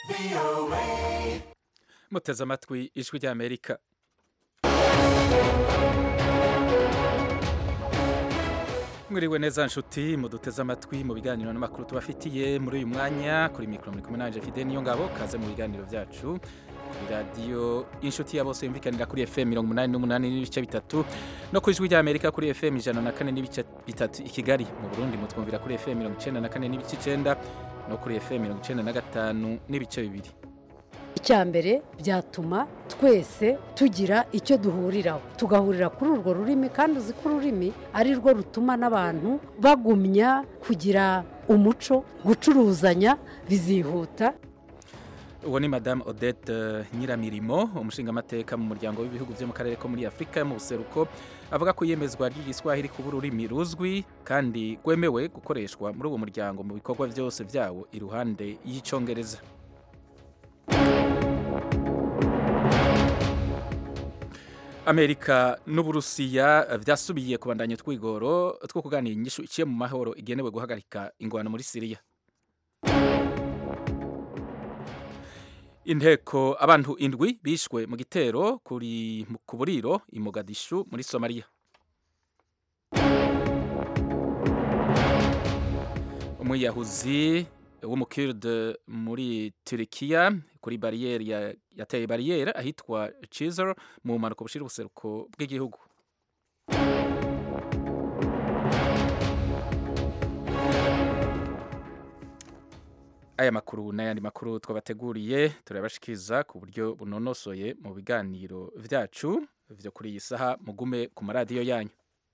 muteze amatwi ijwi ry'amerika mwiriwe neza nshuti muduteze amatwi mu biganiro n'amakuru tubafitiye muri uyu mwanya kuri mikoro muri kumwe nanje fide niyo ngabo kaze mu biganiro byacu kuri radiyo inshuti ya bose yumvikanira kuri fm mirongo umunani n'umunani n'ibice bitatu no ku ijwi ry'amerika kuri fm ijana na kane n'ibice bitatu i kigali mu burundi mutwumvira kuri fm mirongo icenda na kane n'ibice icenda no kuri fm mirongo icenda na gatanu n'ibice bibiri icya mbere byatuma twese tugira icyo duhuriraho tugahurira kuri urwo rurimi kandi uzi ko ururimi ari rwo rutuma n'abantu bagumya kugira umuco gucuruzanya bizihuta uwo ni madamu odette nyiramirimo umushingamateka mu muryango w'ibihugu byo mu karere ko muri afurika yo mu buseruko avuga ko iyemezwa ry'igiswahili kuba ururimi ruzwi kandi rwemewe gukoreshwa muri uwo muryango mu bikorwa byose byawo iruhande y'icyongereza amerika n'uburusiya byasubiye kubandanya utwigoro two kuganira inyishu iciye mu mahoro igenewe guhagarika ingwano muri siriya inteko abantu indwi bishwe mu gitero kuri ku buriro i mogadishu muri somaliya umwiyahuzi w'umukirde muri turikiya kuri bariyeri yateye bariyeri ahitwa cizer mu mpanuka bushira ubuseruko bw'igihugu aya makuru n'ayandi makuru twabateguriye turabashikiriza ku buryo bunonosoye mu biganiro vyacu vyo kuri iyi saha mugume ku maradiyo yanyu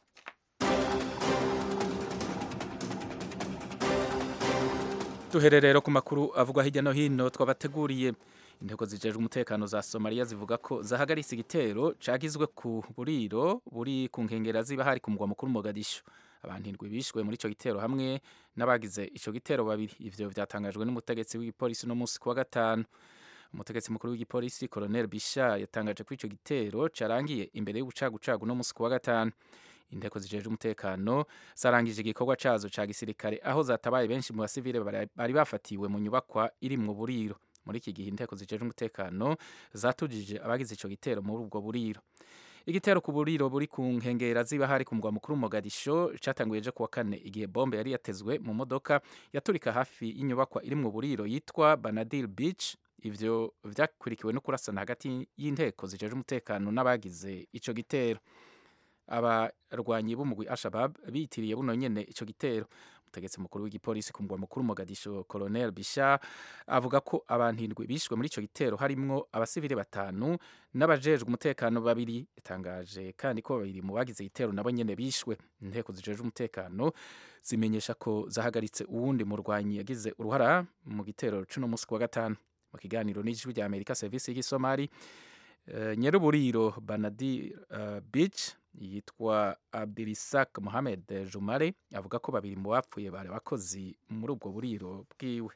duhererero ku makuru avugwa hirya no hino twabateguriye intego zijejwe umutekano za somaliya zivuga ko zahagaritse igitero cagizwe ku buriro buri ku nkengera ziba hari ku mugwa mukuru mogadishu abantu indwi bishwe muri ico gitero hamwe n'abagize ico gitero babiri ivyo vyatangajwe n'umutegetsi w'igipolisi no musi kuwa gatanu umutegetsi mukuru w'igipolisi colonel bisha yatangaje ko ico gitero carangiye imbere y'ubucagucagu no musi kuwa gatanu inteko zijejwe umutekano zarangije igikorwa cazo ca gisirikare aho zatabaye benshi mu basivile bari bafatiwe mu nyubakwa iri mu buriro muri iki gihe inteko zijejwe umutekano zatujije abagize ico gitero muri ubwo buriro igitero ku buriro buri ku nkengera ziba hari ku mugwa mukuru Mogadisho catanguye ejo kuwa kane igihe bombe yari yatezwe mu modoka yaturika hafi y'inyubakwa iri mu buriro yitwa Banadil Beach ivyo vyakurikiwe no kurasana hagati y'inteko zijejwe umutekano n'abagize ico gitero abarwanyi b'umugwi Al-Shabaab bitiriye buno nyene ico gitero umutegetsi mukuru w'igipolisi ku mugwa mukuru Mogadisho Colonel Bisha avuga ko abantu indwi bishwe muri ico gitero harimwo abasivile batanu n'abajejwe umutekano babiri yatangaje kandi ko babiri mu bagize igitero nabo nyene bishwe inteko zijejwe umutekano zimenyesha ko zahagaritse uwundi murwanyi yagize uruhara mu gitero cuno musi kuwa gatanu mu kiganiro n'ijwi rya Amerika service y'igisomali uh, nyeruburiro Banadi uh, Beach yitwa Abdirisak Mohamed Jumare avuga ko babiri mu bapfuye bari abakozi muri ubwo buriro bwiwe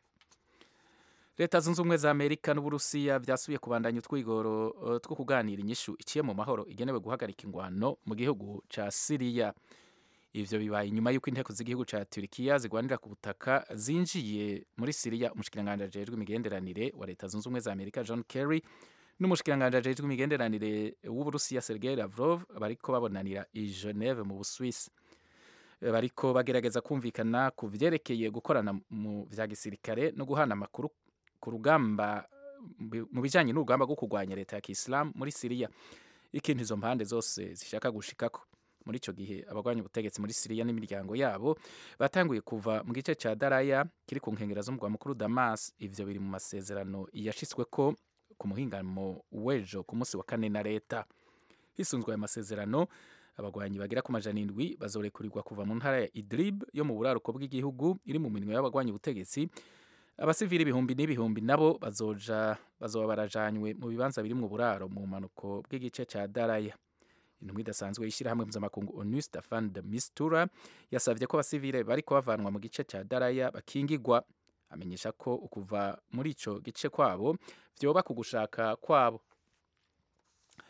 leta zunze ubumwe za amerika n'uburusiya byasubiye kubandanya utwigoro uh, two kuganira inyishu iciye mu mahoro igenewe guhagarika ingwano mu gihugu ca siriya ivyo bibaye inyuma y'uko inteko z'igihugu ca turikiya zigwanira ku butaka zinjiye muri siriya umushikiranganji ajejwe imigenderanire wa leta zunze ubumwe za amerika john kerry n'umushikiranganji ajejwe imigenderanire w'uburusiya sergei lavrov bariko babonanira i geneve mu buswisi bariko bagerageza kumvikana ku vyerekeye gukorana mu vya gisirikare no guhana amakuru ku rugamba mu bijanye n'urugamba rwo kurwanya leta ya kisilamu muri siriya ikintu izo mpande zose zishaka gushikako muri ico gihe abagwanya ubutegetsi muri siriya n'imiryango yabo batanguye kuva mu gice ca daraya kiri ku nkengera z'umugwa mukuru damas ivyo biri mu masezerano yashitsweko ku muhingamo w'ejo ku munsi wa kane na leta hisunzwe ayo masezerano abagwanyi bagera ku majana indwi bazorekurirwa kuva mu ntara ya idlib yo mu buraruko bw'igihugu iri mu minwe y'abagwanya ubutegetsi abasivili ibihumbi n'ibihumbi nabo bazoja bazoba barajanywe mu bibanza biri mu buraro mu mpanuko bw'igice ca daraya intumwa idasanzwe y'ishyirahamwe mpuzamakungu onu stefan de mistura yasavye ko abasivile bariko bavanwa mu gice ca daraya bakingigwa amenyesha ko ukuva muri ico gice kwabo vyoba ku gushaka kwabo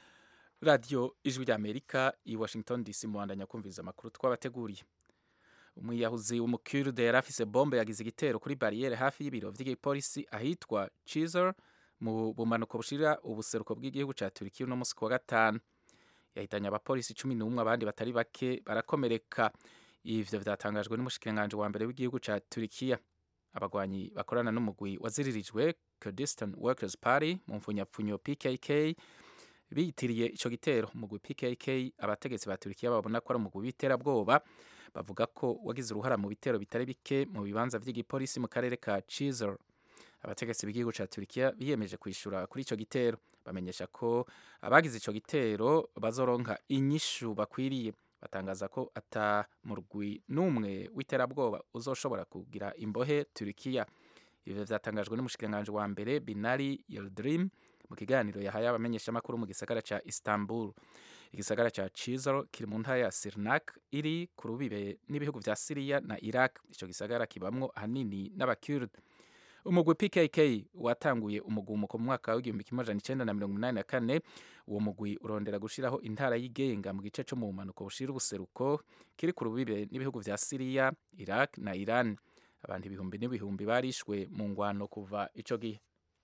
radiyo ijwi ry'amerika i washington dc muhandanya kumviriza amakuru twabateguriye umwiyahuzi w'umukurde yari afise bombe yagize igitero kuri bariyeri hafi y'ibiro vy'igipolisi ahitwa Chizer mu bumanuko bushira ubuseruko bw'igihugu ca Turkiya uno musi kuwa gatanu yahitanye abapolisi cumi n'umwe abandi batari bake barakomereka ivyo vyatangajwe n'umushikiranganji wa mbere w'igihugu ca Turkiya abagwanyi bakorana n'umugwi waziririjwe Kurdistan Workers Party mu mfunyapfunyo PKK biyitiriye ico gitero umugwi PKK abategetsi ba Turkiya babona ko ari umugwi w'iterabwoba bavuga ko wagize uruhara mu bitero bitari bike mu bibanza vy'igipolisi mu karere ka Chizer abategetsi b'igihugu ca Turkiya biyemeje kwishura kuri ico gitero bamenyesha ko abagize ico gitero bazoronka inyishu bakwiriye batangaza ko ata murwi n'umwe w'iterabwoba uzoshobora kugira imbohe Turkiya ivyo vyatangajwe n'umushikiranganji wa mbere Binali Yildirim mu kiganiro yahaye abamenyeshamakuru mu gisagara ca Istanbul igisagara ca Chizor kiri mu ntara ya Sirnak iri ku rubibe n'ibihugu vya Syria na Iraq ico gisagara kibamwo ahanini n'abakurd umugwi PKK watanguye umugumuko mu mwaka w'igihumbi kimwe amajana icenda na mirongo inani na kane uwo mugwi urondera gushiraho intara yigenga mu gice co mu bumanuko bushira ubuseruko kiri ku rubibe n'ibihugu vya Syria Iraq na Iran abantu ibihumbi n'ibihumbi barishwe mu ngwano kuva ico gihe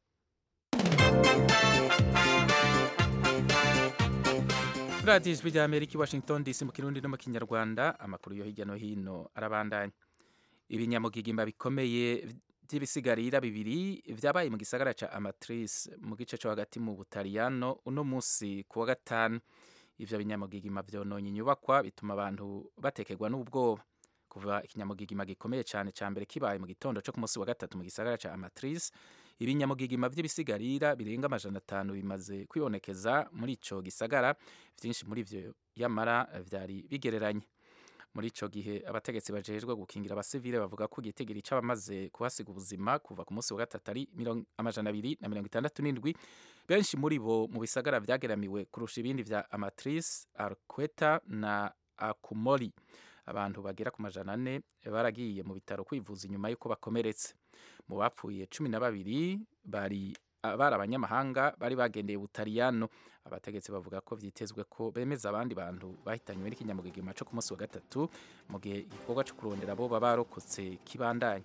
radiyo ijwi rya amerika i washington dc mu kirundi no mu kinyarwanda amakuru yo hirya no hino arabandanya ibinyamugigimba bikomeye by'ibisigarira bibiri vyabaye mu gisagara ca amatrice mu gice co hagati mu butaliyano uno musi ku wa gatanu ivyo binyamugigima vyononye inyubakwa bituma abantu batekerwa n'ubwoba kuva ikinyamugigima gikomeye cyane ca mbere kibaye mu gitondo co ku munsi wa gatatu mu gisagara ca amatrice ibinyamugigima vy'ibisigarira birenga amajana atanu bimaze kwibonekeza muri ico gisagara vyinshi muri vyo yamara vyari bigereranye muri ico gihe abategetsi bajejwe gukingira abasivile bavuga ko igitigiri c'abamaze kuhasiga ubuzima kuva ku munsi wa gatatu ari amajana abiri na mirongo itandatu n'indwi benshi muri bo mu bisagara vyageramiwe kurusha ibindi vya amatrice arqueta na akumori abantu bagera ku majana ane baragiye mu bitaro kwivuza inyuma y'uko bakomeretse mu bapfuye cumi na babiri bari bari abanyamahanga bari bagendeye butaliyano abategetsi bavuga ko vyitezwe ko bemeza abandi bantu bahitanywe n'ikinyamugigima co ku munsi wa gatatu mu gihe igikorwa co kurondera abo baba barokotse kibandanya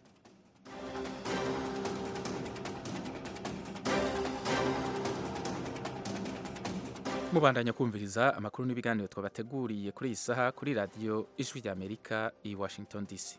mubandanya kumviriza amakuru n'ibiganiro twabateguriye kuri iyi saha kuri radiyo ijwi rya amerika i washington dc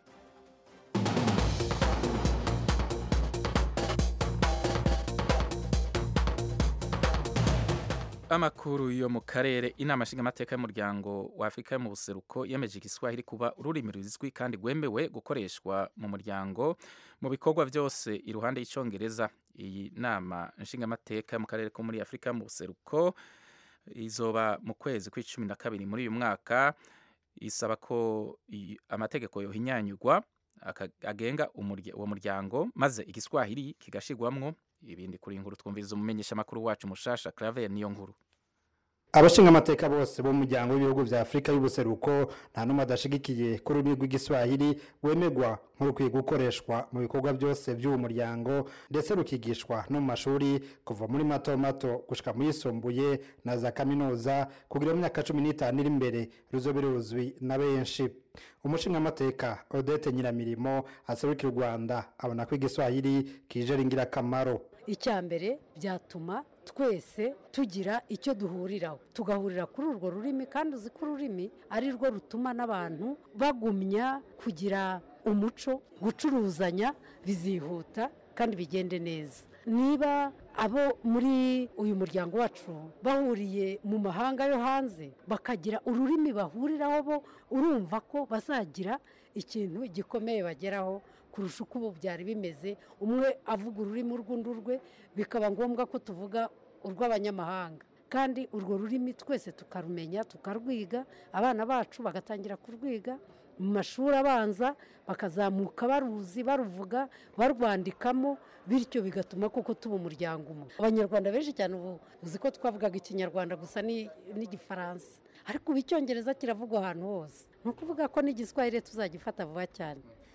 amakuru yo mu karere inama nshingamateka y'umuryango wa afurika yo mu buseruko yemeje igiswahili kuba ururimi ruzwi kandi rwemewe gukoreshwa mu muryango mu bikorwa byose iruhande y'icyongereza iyi nama nshingamateka yo mu karere ko muri afurika yo mu buseruko izoba mu kwezi kw'icumi na kabiri muri uyu mwaka isaba ko amategeko yohinyanyurwa agenga uwo muryango maze igiswahili kigashirwamwo ibindi kuri inkuru twumviriza umumenyesha makuru wacu mushasha Claver niyo nkuru abashinga amateka bose bo mu muryango w'ibihugu vya Afrika y'ubuseruko nta numwe adashigikiye ko ururimi rw'igiswahili rwemerwa nk'urukwiye gukoreshwa mu bikorwa byose by'uwo muryango ndetse rukigishwa no mu mashuri kuva muri mato mato gushika mu yisumbuye na za kaminuza kugira mu myaka cumi n'itanu iri imbere ruzobe ruzwi na benshi umushingamateka odette nyiramirimo aserukira u rwanda abona ko igiswahili kije ari ingirakamaro icya mbere byatuma twese tugira icyo duhuriraho tugahurira kuri urwo rurimi kandi uzi ko ururimi ari rwo rutuma n'abantu bagumya kugira umuco gucuruzanya bizihuta kandi bigende neza niba abo muri uyu muryango wacu bahuriye mu mahanga yo hanze bakagira ururimi bahuriraho bo urumva ko bazagira ikintu gikomeye bageraho kurusha uko ubu byari bimeze umwe avuga ururimi urw'undi rwe bikaba ngombwa ko tuvuga urw'abanyamahanga kandi urwo rurimi twese tukarumenya tukarwiga abana bacu bagatangira kurwiga mu mashuri abanza bakazamuka baruzi baruvuga barwandikamo bityo bigatuma koko tuba umuryango umwe abanyarwanda benshi cyane ubu uzi ko twavugaga ikinyarwanda gusa n'igifaransa ariko ubu icyongereza kiravugwa ahantu hose ni ukuvuga ko n'igiswahili tuzagifata vuba cyane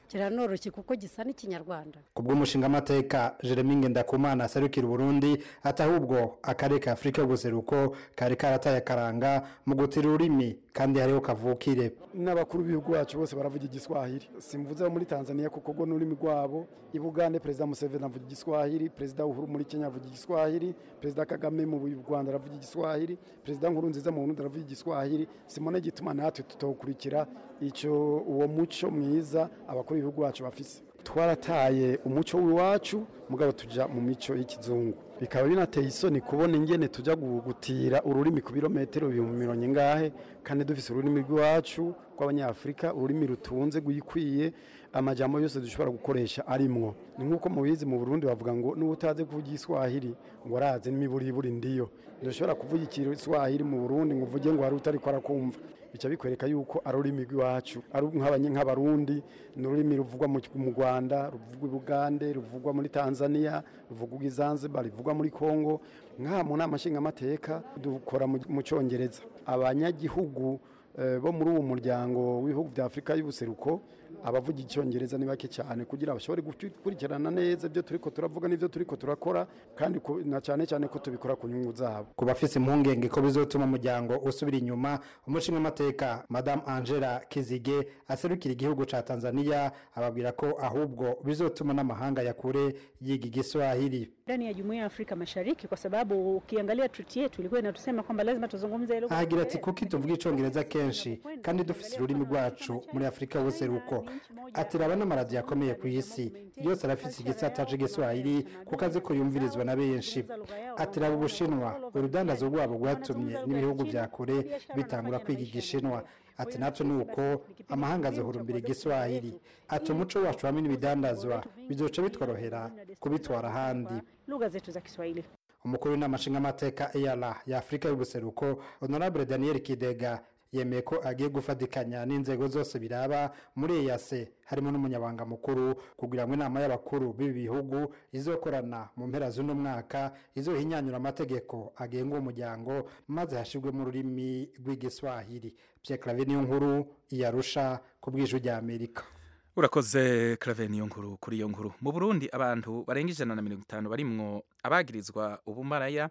kiranoroshye kuko gisa n'ikinyarwanda ku bw'umushingamateka jeremy ngendakumana aserukira uburundi ati ahubwo akarere ka afurika y'ubuseruko kari karataye akaranga mu gutira ururimi kandi hariho kavukire n'abakuru b'ibihugu bacu bose baravuga igiswahili simvuze muri tanzania kuko rwo n'ururimi rwabo i bugande perezida museveni avuga igiswahili perezida uhuru muri kenya avuga igiswahili perezida kagame mu rwanda aravuga igiswahili perezida nkurunziza mu burundi aravuga igiswahili simone gituma natwe tutawukurikira icyo uwo muco mwiza abakuru b'ibihugu bacu bafise twarataye umuco w'iwacu mugabo tujya mu mico y'ikizungu bikaba binateye isoni kubona ingene tujya gutira ururimi ku birometero ibihumbi mirongo ingahe kandi dufise ururimi rw'iwacu rw'abanyafurika ururimi rutunze rwikwiye amajambo yose dushobora gukoresha arimwo ni nk'uko mubizi mu burundi bavuga ngo n'ubu utazi kuvuga igiswahili ngo arazi n'imiburiburi ndiyo ntushobora kuvuga igiswahili mu burundi ngo uvuge ngo hari utari ko arakumva bica bikwereka yuko ari ururimi rw'iwacu ari nk'abarundi ni ururimi ruvugwa mu rwanda ruvugwa i bugande ruvugwa muri tanzania ruvugwa i zanzibar ruvugwa muri congo nk'aha mu nama nshingamateka dukora mu cyongereza abanyagihugu bo muri uwo muryango w'ibihugu bya afurika y'ubuseruko abavuga icyongereza ni bake cyane kugira bashobore gukurikirana neza ibyo turi ko turavuga n'ibyo turi ko turakora kandi na cyane cyane ko tubikora ku nyungu zabo ku bafise impungenge ko bizotuma umuryango usubira inyuma umushingamateka madamu angela kizige aserukira igihugu cya tanzania ababwira ko ahubwo bizotuma n'amahanga ya kure yiga igiswahili ndani ya jumuiya ya Afrika Mashariki kwa sababu ukiangalia treaty yetu ilikuwa inatusema kwamba lazima tuzungumze lugha. Ahagira ati kuki tuvuga icongereza kenshi kandi dufise ururimi rwacu muri Afrika y'ubuseruko. Ati raba n'amaradiyo akomeye ku isi yose arafise igisata c'igiswahili kuko azi ko yumvirizwa na benshi. Ati raba Ubushinwa urudandazo rwabo rwatumye n'ibihugu vya kure bitangura kwiga igishinwa ati natwe ni uko amahanga azahurumbira igiswahili ati umuco wacu hamwe n'ibidandazwa bizoca bitworohera kubitwara ahandi lugha zetu za Kiswahili. umukuru w'inama nshingamateka EALA ya Afurika y'ubuseruko Honorable Daniel Kidega yemeye ko agiye gufatikanya n'inzego zose biraba muri EAC harimo n'umunyabanga mukuru kugira ngo inama y'abakuru b'ibi bihugu izokorana mu mpera z'uno mwaka izohinyanyura amategeko agenga uwo muryango maze hashirwemo ururimi rw'igiswahili Pierre Claver niyo nkuru iyarusha ku bw'ijwi rya Amerika urakoze clave niyo nkuru kuri iyo nkuru mu burundi abantu barenga ijana na mirongo itanu barimwo abagirizwa ubumaraya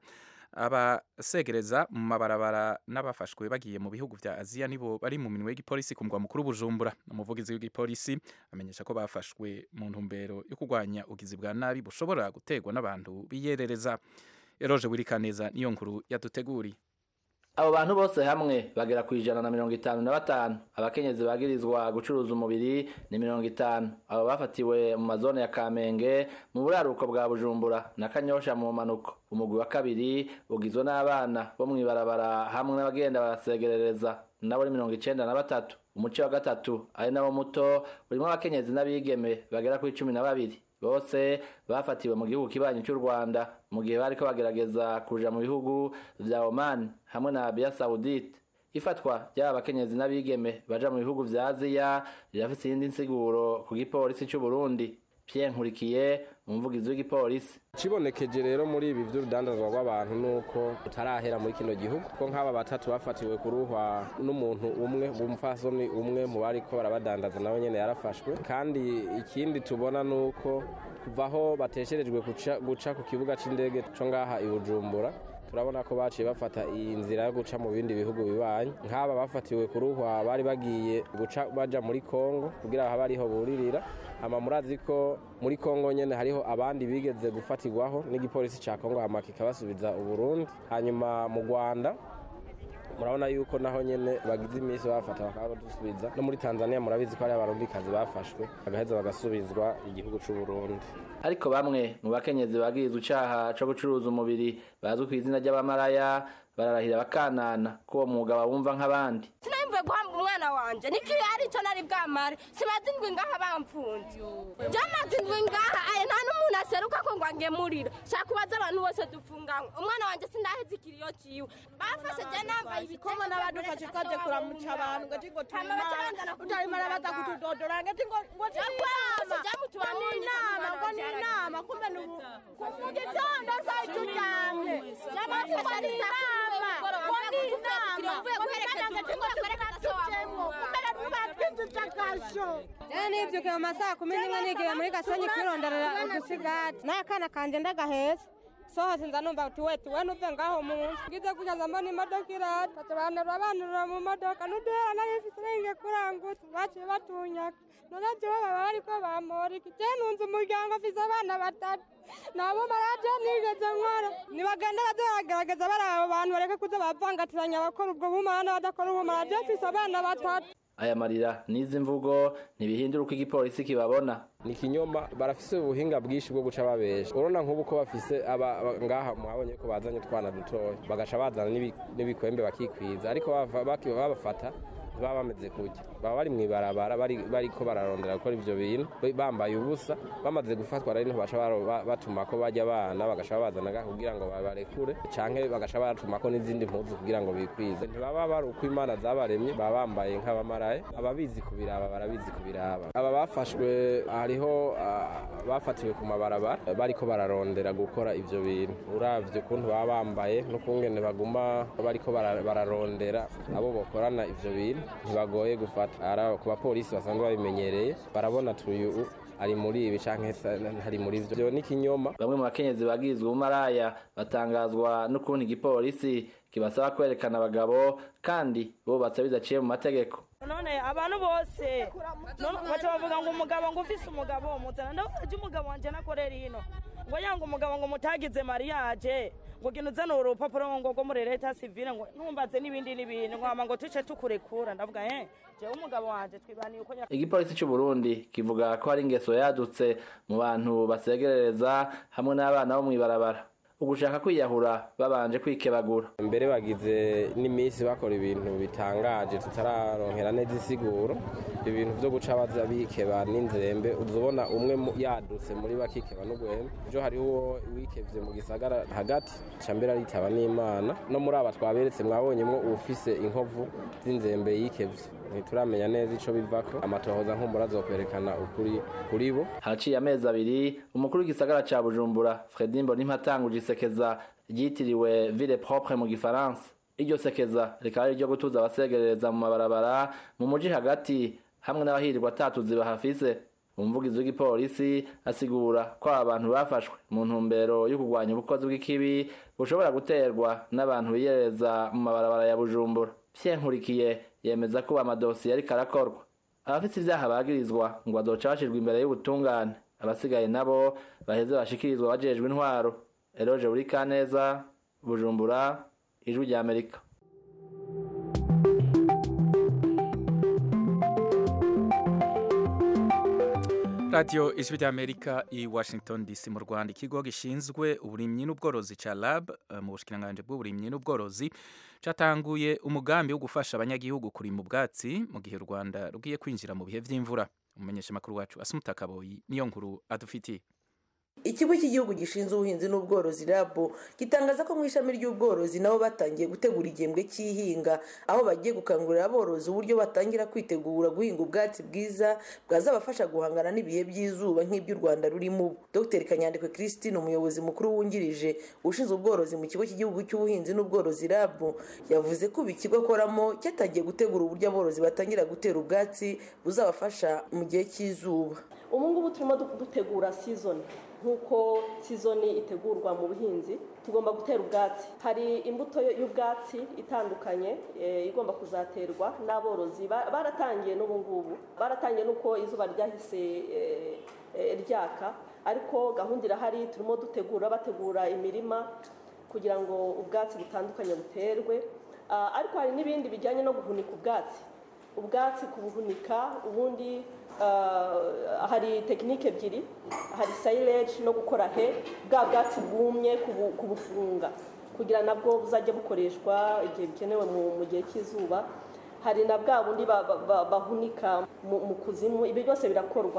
abasegereza mu mabarabara n'abafashwe bagiye mu bihugu vya aziya nibo bari mu minwe y'igipolisi ku mugwa mukuru bujumbura umuvugizi w'igipolisi amenyesha ko bafashwe mu ntumbero yo kurwanya ugizi bwa nabi bushobora guterwa n'abantu biyerereza eroje wirikaneza niyo nkuru yaduteguriye abo bantu bose hamwe bagera ku ijana na mirongo itanu na batanu abakenyezi bagirizwa gucuruza umubiri ni mirongo itanu abo bafatiwe mu mazone ya kamenge mu buraruko bwa bujumbura na kanyosha mu manuko umugwi wa kabiri ugizwe n'abana bo mw'ibarabara hamwe n'abagenda barasegerereza nabo ni mirongo icenda na batatu umuce wa gatatu ari nawo muto urimo abakenyezi n'abigeme bagera kuri cumi na babiri bose bafatiwe mu gihugu kibanyi cy'u Rwanda mu gihe bariko bagerageza kuja mu bihugu vya Oman hamwe na Arabia Saudite ifatwa ry'aba bakenyezi n'abigeme baja mu bihugu vya Aziya rirafise iyindi nsiguro ku gipolisi cy'u Burundi Pierre Nkurikiye umuvugizi w'igipolisi kibonekeje rero muri ibi vy'urudandazwa rw'abantu nuko utarahera muri kino gihugu ko nk'aba batatu bafatiwe kuruhwa n'umuntu umwe umupfasoni umwe mu bariko barabadandaza nawe nyene yarafashwe kandi ikindi tubona nuko kuva aho batesherejwe guca ku kibuga c'indege co ngaha i Bujumbura turabona ko baciye bafata iyi nzira yo guca mu bindi bihugu bibanyi nk'aba bafatiwe kuruhwa bari bagiye guca baja muri Kongo kugira habe ariho buririra hama murazi ko muri Kongo nyene hariho abandi bigeze gufatirwaho n'igipolisi ca Kongo hama kikabasubiza Uburundi hanyuma mu Rwanda murabona yuko naho nyene bagize iminsi bafata bakaba badusubiza no muri Tanzania murabizi ko hari abarundikazi bafashwe bagaheza bagasubizwa igihugu c'u Burundi ariko bamwe mu bakenyezi bagirizwa icaha co gucuruza umubiri bazwi ku izina ry'abamaraya bararahira bakanana ko uwo mwuga bawumva nk'abandi sinayumvuye guhamba umwana wanje niki ari cyo nari bwamare simaze indwi ngaha bamfunze jamaze indwi ngaha aye nta n'umuntu aseruka ko ngo angemurira shaka kubaza abantu bose dufunganywe umwana wanje sindaheze ikiriyo ciwe bafashe je nambaye ibikomo n'abadufashe twaje kuramuca abantu ngo tingo turima utarimo arabaza kutudodora ngo tingo ngo tinama ni inama ngo ni inama kumbe nubu mu gitondo saa turyamye jamafashe ni inama ngo ni nibyukiye mu masaha kumi n'imwe nigiye muri gasenyi kwironderera udusigati n'akana kanje ndagaheza sohose nza numva uti weti we nuve ngaho munsi ngize kugeza mbona imodoka irata baca banterura banterura mu modoka n'uduhera nari mfise nenge kurangutse baciye batunyaka none jewe baba bariko bampora iki je nunze umuryango mfise abana batatu nabo maraje nigeze nkora nibagende baze baragerageza bari abo bantu bareke kuza bavangatiranya abakora ubwo bumara n'abadakora ubumara je mfise abana batatu aya marira n'izi mvugo ntibihindura uko igipolisi kibabona ni ikinyoma barafise ubuhinga bwinshi bwo guca babesha urabona nk'ubu ko bafise aba aba- ngaha mwabonye ko bazanye utwana dutoya bagaca bazana n'ibi- n'ibikwembe bakikwiza ariko bava- baki- babafata baba bameze kujya baba bari mw'ibarabara bari bariko bararondera gukora ivyo bintu ba- bambaye ubusa bamaze gufatwa rero niho baca baro- ba- batuma ko bajya abana bagaca babazana ngaha kugira ngo babarekure canke bagaca batuma ko n'izindi mpuzu kugira ngo bikwize ntibaba bari uko imana zabaremye baba bambaye nk'abamaraye ababizi kubiraba barabizi kubiraba aba bafashwe hariho ah, bafatiwe ku mabarabara bariko bararondera gukora ivyo bintu uravye ukuntu baba bambaye n'ukungene baguma bariko bara- bararondera abo bokorana ivyo bintu ntibagoye gufata ara ku bapolisi basanzwe babimenyereye barabona tuyu ari muri ibi canke se ntari muri ivyo Ivyo ni ikinyoma bamwe mu bakenyezi bagirizwa ubumaraya batangazwa n'ukuntu igipolisi kibasaba kwerekana abagabo kandi bubatse bidaciye mu mategeko none abantu bose none baca bavuga ngo umugabo ngo ufise umugabo muzana ndavuga ati umugabo wanje nakorera ino ngo yanga umugabo ngo mutagize mariage ngo genda uzana urupapuro ngo rwo muri leta sivile ngo ntumbaze n'ibindi n'ibindi ngo hama ngo tuce tukurekura ndavuga eh jewe umugabo wanje twibaniye uko nya igipolisi cy'u Burundi kivuga ko hari ingeso yadutse mu bantu basegerereza hamwe n'abana bo mw'ibarabara ugushaka kwiyahura babanje kwikebagura mbere bagize n'iminsi bakora ibintu bitangaje tutararonkera neza isiguro ibintu vyo guca baza bikeba n'inzembe uzobona umwe mu- yadutse muri bakikeba n'ugwembe ejo hariho uwo wikevye mu gisagara hagati ca mbere aritaba n'imana no muri aba twaberetse mwabonyemwo uwufise inkovu z'inzembe yikevye ntituramenya neza ico bivako amatohoza nkumbura azokwerekana ukuri kuri bo haciye amezi abiri umukuru w'igisagara ca bujumbura fredi mbonimpa atanguje isekeza ryitiriwe ville propre mu gifaransa iryo sekeza rikaba ari iryo gutuza abasegerereza mu mabarabara mu muji hagati hamwe n'abahirirwa atatuzi bahafise umuvugizi w'igipolisi asigura ko aba bantu bafashwe mu ntumbero yo kurwanya ubukozi bw'ikibi bushobora guterwa n'abantu biyereza mu mabarabara ya bujumbura nkurikiye yemeza ko amadosiye ariko arakorwa abafite ibyaha bagirizwa ngo bazoca bashirwa imbere y'ubutungane abasigaye nabo baheze bashikirizwa bajejwe intwaro eroje buri kaneza bujumbura ijwi rya amerika radiyo ijwi ry'amerika i washington dc mu rwanda ikigo gishinzwe uburimyi n'ubworozi cya rab eh, mu bushikiranganji bw'uburimyi n'ubworozi cyatanguye umugambi wo gufasha abanyagihugu kurima ubwatsi mu gihe u rwanda rugiye kwinjira mu bihe by'imvura umumenyeshamakuru wacu asumuta kaboyi niyo nkuru adufitiye ikigo cy'igihugu gishinzwe ubuhinzi n'ubworozi rabo gitangaza ko mu ishami ry'ubworozi nabo batangiye gutegura igihembwe cy'ihinga aho bagiye gukangurira aborozi uburyo batangira kwitegura guhinga ubwatsi bwiza bwazabafasha guhangana n'ibihe by'izuba nk'iby'u rwanda rurimo ubu dr kanyandekwe christine umuyobozi mukuru wungirije ushinzwe ubworozi mu kigo cy'igihugu cy'ubuhinzi n'ubworozi rabo yavuze ko ubu ikigo akoramo cyatangiye gutegura uburyo aborozi batangira gutera ubwatsi buzabafasha mu gihe cy'izuba ubu ngubu turimo du- dutegura sizoni nk'uko sizoni itegurwa mu buhinzi tugomba gutera ubwatsi hari imbuto y'ubwatsi itandukanye eh, igomba kuzaterwa n'aborozi Ba- baratangiye n'ubu ngubu baratangiye n'uko izuba ryahise eh, eh, ryaka ariko gahunda irahari turimo dutegura bategura imirima kugira ngo ubwatsi butandukanye buterwe Ah, ariko hari n'ibindi bijyanye no guhunika ubwatsi ubwatsi kubuhunika ubundi ah, hari tekinike ebyiri hari silage no gukora he bwa bwatsi bwumye kubu- kubufunga kugira nabwo buzajya bukoreshwa igihe bikenewe mu mu gihe cy'izuba hari na bwa bundi ba- ba- ba- bahunika mu mu kuzimu ibi byose birakorwa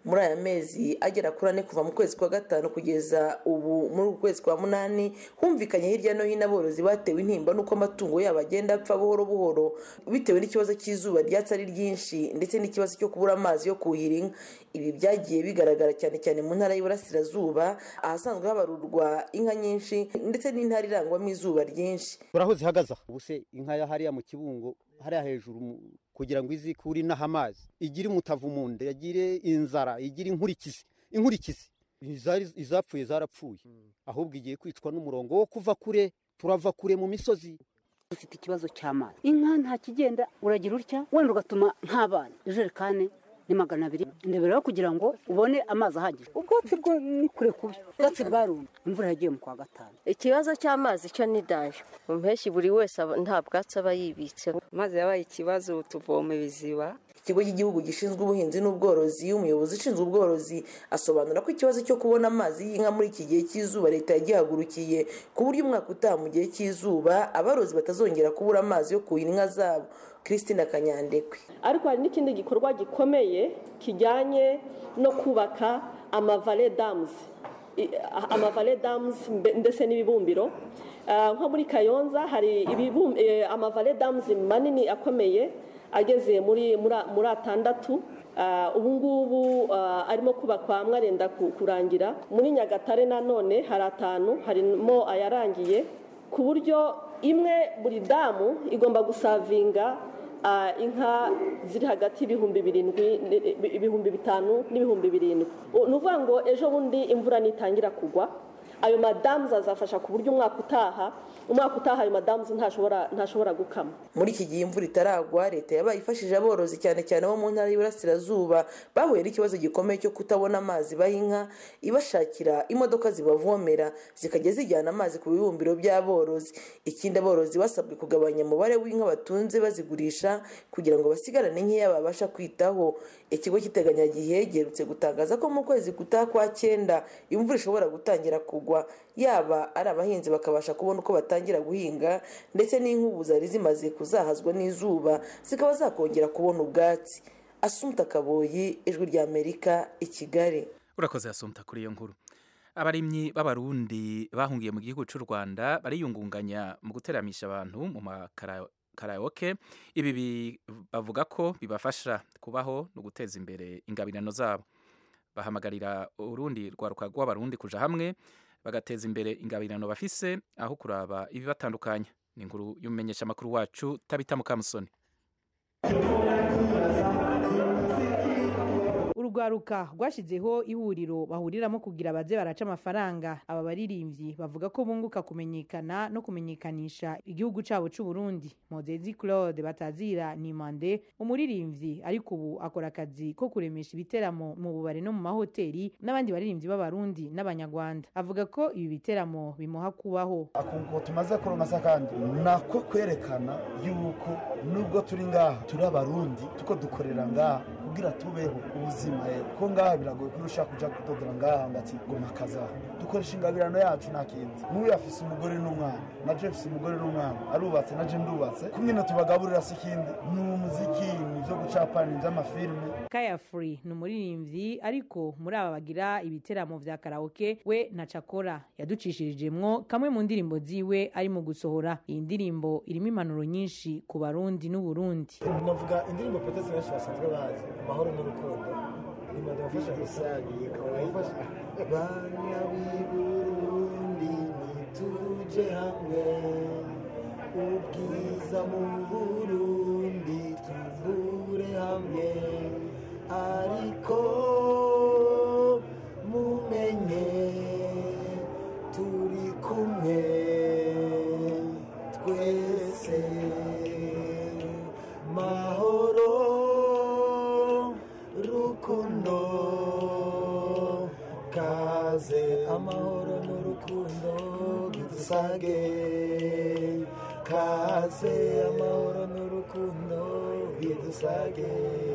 muri aya mezi agera kuri ane kuva mu kwezi kwa gatanu kugeza ubu muri uku kwezi kwa munani humvikanye hirya no hino aborozi batewe intimba n'uko amatungo yabo agenda apfa buhoro buhoro bitewe n'ikibazo cy'izuba ryatsi ari ryinshi ndetse n'ikibazo cyo kubura amazi yo kuhira inka ibi byagiye bigaragara cyane cyane mu ntara y'iburasirazuba ahasanzwe habarurwa inka nyinshi ndetse n'intara irangwamo izuba ryinshi uraho zihagaze aha ubu se inka ya hariya mu kibungo hariya hejuru mu- kugira ngo izikure inaha amazi igire umutavu mu nda yagire inzara igire inkurikizi inkurikizi Izari- izapfuye zarapfuye ahubwo igiye kwicwa n'umurongo wo kuva kure turava kure mu misozi dufite ikibazo cy'amazi inka nta kigenda uragira utya wenda ugatuma nk'abana ijerekani ni magana abiri ndeberaho kugira ngo ubone amazi ahagije ubwatsi bwo ni kure kubi ubwatsi bwarumye imvura yagiye mu kwa gatanu ikibazo cy'amazi cyo ni daje mu mpeshyi buri wese aba- nta bwatsi aba yibitse maze yabaye ikibazo tuvoma ibiziba ikigo cy'igihugu gishinzwe ubuhinzi n'ubworozi umuyobozi ushinzwe ubworozi asobanura ko ikibazo cyo kubona amazi y'inka muri iki gihe cy'izuba leta yagihagurukiye ku buryo umwaka utaha mu gihe cy'izuba aborozi batazongera kubura amazi yo kuhira inka zabo christine kanyandekwe ariko hari n'ikindi gikorwa gikomeye kijyanye no kubaka amavale damuzi I- amavale damuzi mbe- ndetse n'ibibumbiro Ah, nko muri kayonza hari ibibum- eh, amavale damuzi manini akomeye ageze muri muri muri atandatu Ah, ubu ngubu ah, arimo kubakwa amwe arenda ku- kurangira muri nyagatare nanone hari atanu harimo ayarangiye ku buryo imwe buri damu igomba gusavinga ah, inka ziri hagati y'ibihumbi birindwi ni- ibihumbi bitanu n'ibihumbi birindwi U- ni ukuvuga ngo ejo bundi imvura nitangira kugwa ayo madamu azafasha ku buryo umwaka utaha umwaka utaha ayo madamu ntashobora ntashobora gukama muri iki gihe imvura itaragwa leta yabaye ifashije aborozi cyane cyane bo mu ntara y'iburasirazuba bahuye n'ikibazo gikomeye cyo kutabona amazi baha inka ibashakira imodoka zibavomera zikajya zijyana amazi ku bibumbiro by'aborozi ikindi aborozi basabwe kugabanya umubare w'inka batunze bazigurisha kugira ngo basigarane nkeya babasha kwitaho ikigo cy'iteganyagihe giherutse gutangaza ko mu kwezi gutaha kwa cyenda imvura ishobora gutangira kugwa yaba ari abahinzi bakabasha kubona uko batangira guhinga ndetse n'inkubu zari zimaze kuzahazwa n'izuba zikaba zakongera kubona ubwatsi asumta kaboyi ijwi ry'amerika i kigali urakoze asumta kuri iyo nkuru abarimyi b'abarundi bahungiye mu gihugu cy'u rwanda bariyungunganya mu guteramisha abantu mu makaraoke ibi bi- bavuga ko bibafasha kubaho no guteza imbere ingabirano zabo bahamagarira urundi rwaruka rw'abarundi kuja hamwe bagateza imbere ingabirano bafise aho kuraba ibibatandukanya ni inkuru y'umumenyeshamakuru wacu tabita mukamusoni urugwaruka rwashyizeho ihuriro bahuriramo kugira baze baraca amafaranga aba baririmbyi bavuga ko bunguka kumenyekana no kumenyekanisha igihugu cyabo cy'u Burundi Mozezi Claude Batazira Nimande umuririmbyi ariko ubu akora akazi ko kuremesha ibiteramo mu bubare no mu mahoteli n'abandi baririmbyi b'abarundi n'abanyarwanda avuga ko ibi biteramo bimuha kubaho akunguko tumaze kuronka kandi nako kwerekana yuko nubwo turi ngaha turi abarundi tuko dukorera ngaha kugira tubeho ubuzima rero ko ngaha biragoye ko ushaka kuja kudodora ngaha ngo ati ngo makaza dukoresha ingabirano yacu nta kindi n'uyu afise umugore n'umwana naje mfise umugore n'umwana arubatse naje ndubatse kumwe tubagaburira si ikindi ni umuziki ni ibyo gucapana ni iby'amafilime Kaya Free ni umuririmbyi ariko muri aba bagira ibiteramo vya karaoke we na Chakora yaducishirijemwo kamwe mu ndirimbo ziwe ari mu gusohora iyi ndirimbo irimo impanuro nyinshi ku barundi n'uburundi navuga indirimbo petesi benshi basanzwe bazi amahoro n'urukundo irimo ndabafasha gusangiye kabafasha bana b'i burundi nituje hamwe ubwiza mu burundi tuvure hamwe ariko mumenye turi kumwe twese mahoro rukundo kaze amahoro n'urukundo bidusage kaze amahoro n'urukundo bidusage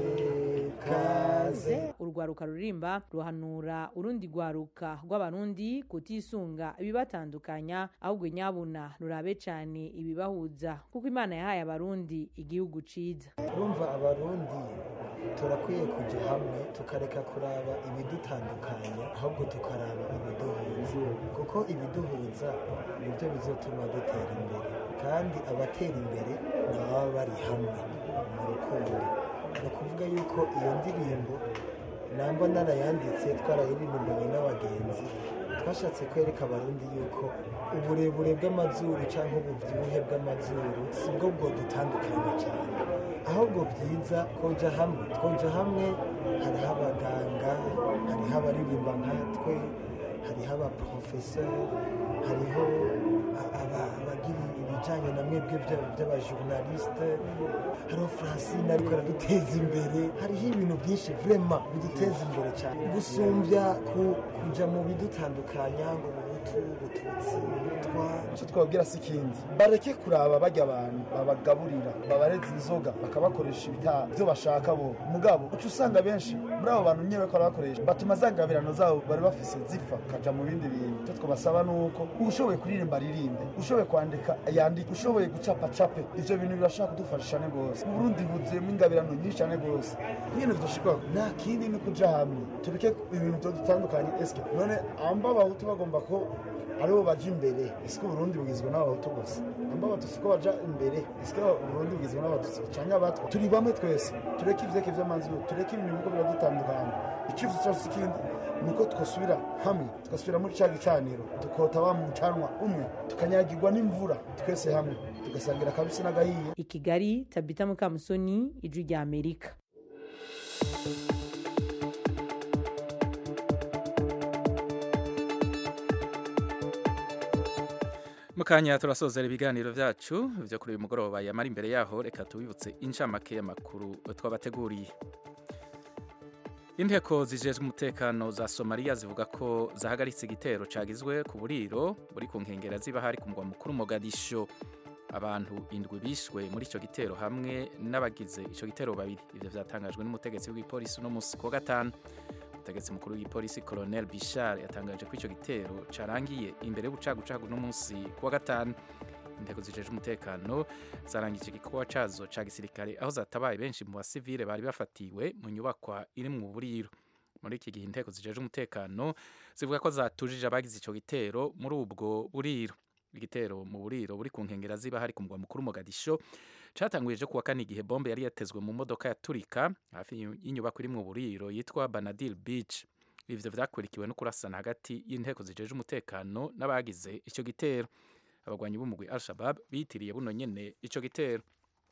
kaze urwaruka ruririmba ruhanura urundi rwaruka rw'abarundi kutisunga ibibatandukanya ahubwo nyabuna rurabe cyane ibibahuza kuko imana yahaye abarundi igihugu ciza urumva abarundi turakwiye kujya hamwe tukareka kuraba ibidutandukanya ahubwo tukaraba ibiduhuza kuko ibiduhuza nibyo bizatuma dutera imbere kandi abatera imbere ni ababa bari hamwe mu rukundo ni ukuvuga yuko iyo ndirimbo namba narayanditse twarayiririmbanye n'abagenzi twashatse kwereka abarundi yuko uburebure bw'amazuru cyangwa ububyibuhe bw'amazuru si bwo bwo dutandukanye cyane ahubwo byiza twoja hamwe twoja hamwe hariho abaganga hariho abaririmba nkatwe hariho abaporofeseri hariho a- aba- abagira ibijyanye na mwebwe bya- by'abajournaliste hariho francine ariko araduteza imbere hariho ibintu byinshi vrema biduteza imbere cyane gusumbya ku- kuja mu bidutandukanya ngo bubutu bututsi butwa icyo twababwira si ikindi bareke kuraba bajya abantu babagaburira babareza inzoga bakabakoresha ibitaha ibyo bashaka bo mugabo uca usanga benshi muri abo bantu nyine bariko barabakoresha batuma za ngabirano zabo bari bafise zipfa kaja mu bindi bintu icyo twabasaba ni uko ushoboye kuririmba aririmbe ushoboye kwandika yandike ushoboye gucapa cape ivyo bintu birashobora kudufasha cyane rwose uburundi buzuyemo ingabirano nyinshi cyane rwose nyine tudashikwa nta kindi ni kuja hamwe tureke ibintu byo dutandukanye eske none amba abahutu bagomba ko aribo baja imbere ese uburundi bugizwe n'abahutu gusa amba abatutsi ko baja imbere ese uburundi bugizwe n'abatutsi canke abatwa turi bamwe twese tureke ivyeke vy'amazuru tureke ibintu biko biradutandukanya icyifuzo cyose ikindi ni uko twasubira hamwe tugasubira muri ca gicaniro tukota wa mucanwa umwe tukanyagirwa n'imvura twese hamwe tugasangira akabisi n'agahiye i kigali tabita mukamusoni ijwi rya amerika mukanya turasozera ibiganiro byacu byo kuri uyu mugoroba yamara imbere yaho reka tubibutse incamake y'amakuru twabateguriye inteko zijejwe umutekano za somaliya zivuga ko zahagaritse igitero cagizwe ku buriro buri ku nkengera ziba hari ku mugwa mukuru mogadisho abantu indwi bishwe muri icyo gitero hamwe n'abagize icyo gitero babiri ibyo byatangajwe n'umutegetsi w'igipolisi uno munsi ku wa gatanu umutegetsi mukuru w'igipolisi colonel bishar yatangaje ko icyo gitero carangiye imbere y'ubucagucagu n'umunsi ku wa gatanu intego zijejwe umutekano zarangije igikorwa cazo ca gisirikare aho zatabaye benshi mu basivile bari bafatiwe mu nyubakwa iri mu buriro muri iki gihe inteko zijejwe umutekano zivuga ko zatujije abagize ico gitero muri ubwo buriro igitero mu buriro buri ku nkengera ziba hari ku mugwa mukuru Mogadisho catanguye ejo kuwa kane igihe bombe yari yatezwe mu modoka yaturika hafi y'inyubako iri mu buriro yitwa Banadil Beach ivyo vyakurikiwe no kurasana hagati y'inteko zijejwe umutekano n'abagize ico gitero abagwanyi b'umugwi Al-Shabaab bitiriye buno nyene ico gitero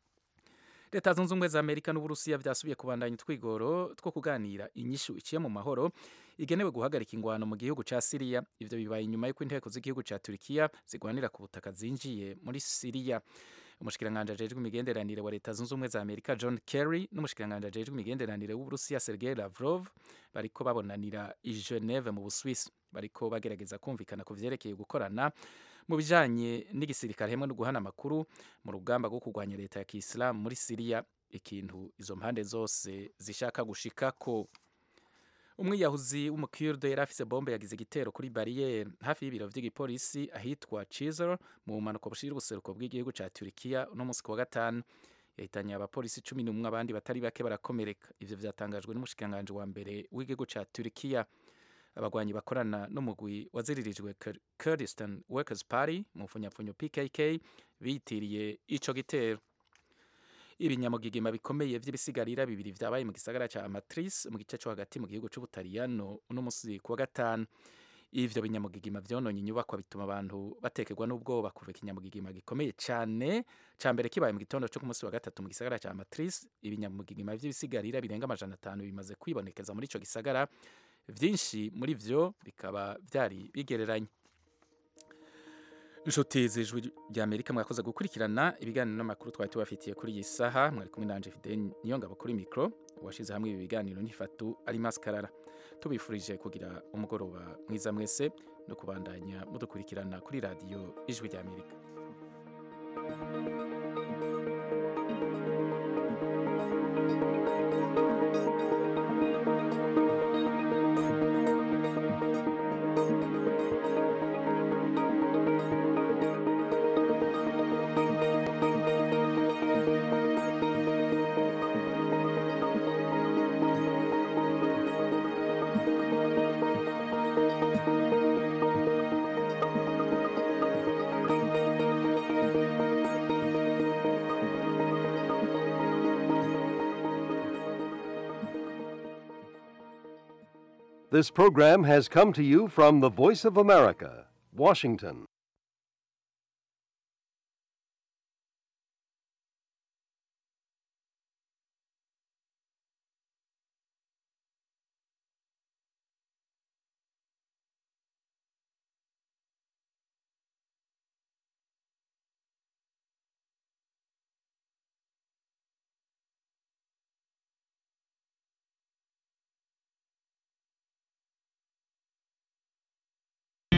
leta zunze ubumwe za amerika n'uburusiya vyasubiye kubandanya utwigoro two kuganira inyishu iciye mu mahoro igenewe guhagarika ingwano mu gihugu ca siriya ivyo bibaye inyuma y'uko inteko z'igihugu ca turikiya zigwanira ku butaka zinjiye muri siriya umushikiranganji ajejwe imigenderanire wa leta zunze ubumwe za amerika john kerry n'umushikiranganji ajejwe imigenderanire w'uburusiya sergei lavrov bariko babonanira i geneve mu buswisi bariko bagerageza kumvikana ku vyerekeye gukorana mu bijanye n'igisirikare hamwe no guhana amakuru mu rugamba rwo kurwanya leta ya kisilamu muri siriya ikintu izo mpande zose zishaka gushikako umwiyahuzi w'umukirde yari afise bombe yagize igitero kuri bariyeri hafi y'ibiro vy'igipolisi ahitwa Cizre mu bumanuko bushira ubuseruko bw'igihugu ca Turkiya uno musi ku wa gatanu yahitanye abapolisi cumi n'umwe abandi batari bake barakomereka ivyo vyatangajwe n'umushikiranganji wa mbere w'igihugu ca Turkiya abagwanyi bakorana n'umugwi waziririjwe Kur- Kurdistan Workers Party mu mfunyapfunyo PKK bitiriye ico gitero ibinyamugigima bikomeye vy'ibisigarira bibiri vyabaye mu gisagara ca Amatrice mu gice co hagati mu gihugu c'Ubutaliyano uno musi ku wa gatanu ivyo binyamugigima vyononye inyubakwa bituma abantu batekerwa n'ubwoba kuva ikinyamugigima gikomeye cane ca mbere kibaye mu gitondo co ku musi wa gatatu mu gisagara ca Amatrice ibinyamugigima vy'ibisigarira birenga amajana atanu bimaze kwibonekeza muri ico gisagara vyinshi muri vyo bikaba vyari bigereranye inshuti z'ijwi rya amerika mwakoze gukurikirana ibiganiro n'amakuru twari tubafitiye kuri iyi saha mwari kumwe nanje fidel niyo ngabo kuri mikoro uwashize hamwe ibi biganiro n'ifatu ari maskarara tubifurije kugira umugoroba mwiza mwese no kubandanya mudukurikirana kuri radiyo ijwi rya amerika This program has come to you from the Voice of America, Washington.